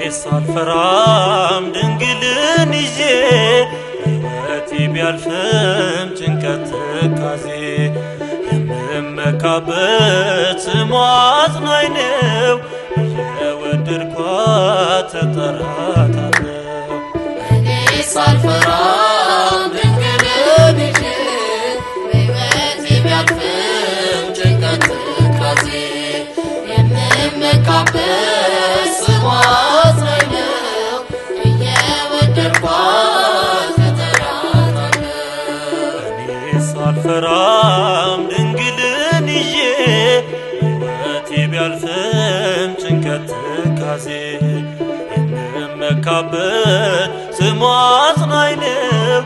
ሳልፈራም ድንግልን ይዤ ሕይወቴ ቢያልፍም ጭንቀት ትካዜ የምመካበት ስሟ አጽናኝ ነው የወደድኳት እጠራታለሁ እኔ ሳልፈራም ድንግልን ይዤ ሕይወቴ ቢያልፍም ጭንቀት ትካዜ የምመካበት ስሟ አጽናኝ ነው እየወደድኳት እጠራታለሁ እኔ ሳልፈራም ድንግልን ይዤ ሕይወቴ ቢያልፍም ጭንቀት ትካዜ የምመካበት ስሟ አጽናኝ ነው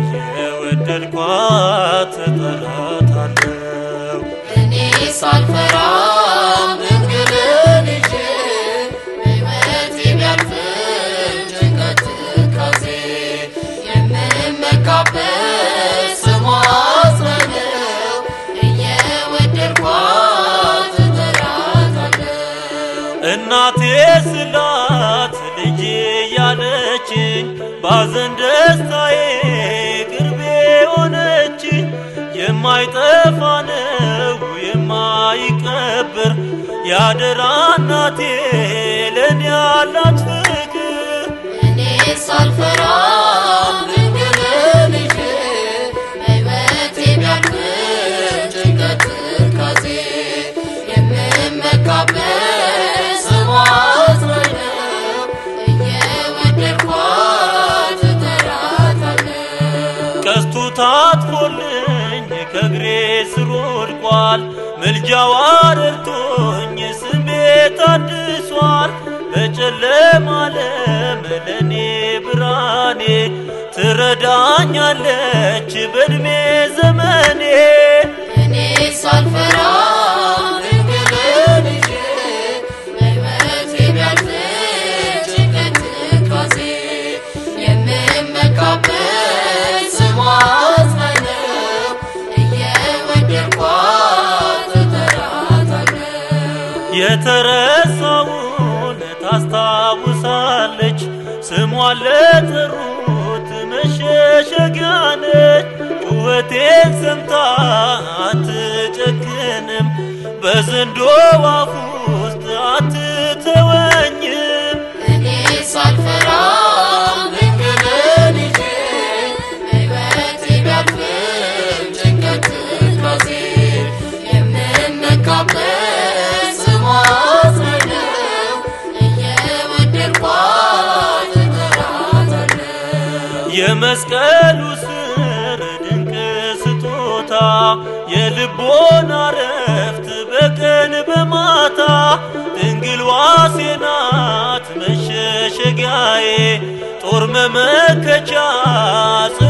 እየወደድኳት እጠራታለሁ እኔ ሳልፈራም ድንግልን ይዤ ሕይወቴ ቢያልፍም ጭንቀት ትካዜ የምመካበት ስሟ አጽናኝ ነው እየወደድኳት እጠራታለሁ እናቴ ስላት ልጄ ያለችኝ ባዘን ደስታዬ ቅርቤ ሆነችኝ የማይጠፋ ነው የማይቀብር ያደራ እናቴ ለእኔ ያላት ፍቅር እኔ ሳልፈራም ድንግልን ይዤ ሕይወቴ ቢያልፍም ጭንቀት ትካዜ የምመካበት ስሟ አጽናኝ ነው እየወደድኳት እጠራታለሁ ቀስቱ ታጥፎልኝ ከእግሬ ስር ወድቋል ምልጃዋ ረድቶኝ ስሜ ታድሷል በጨለማ ዓለም ለእኔ ብርሃኔ ትረዳኛለች በዕድሜ ዘመኔ እኔ ሳልፈራም ድንግልን ይዤ ሕይወቴ ቢያልፍም ጭንቀት ትካዜ የምመካበት ስሟ አጽናኝ ነው እየወደድኳት እጠራታለሁ የተረሳውን ታስታውሳለች ስሟን ለጠሩት መሸሸጊያ ነች ጩኸቴን ሰምታ አትጨክንም በዘንዶ አፍ ውስጥ አትተወኝም እኔ ሳልፈራም ድንግልን ይዤ ሕይወቴ ቢያልፍም ጭንቀት ትካዜ የምመካበት ስሟ አጽናኝ ነው እየወደድኳት እጠራታለሁ የመስቀሉ ስር ድንቅ ስጦታ የልቦና ረፍት በቀን በማታ ድንግል ዋሴ ናት መሸሸጊያዬ ጦር መመከቻ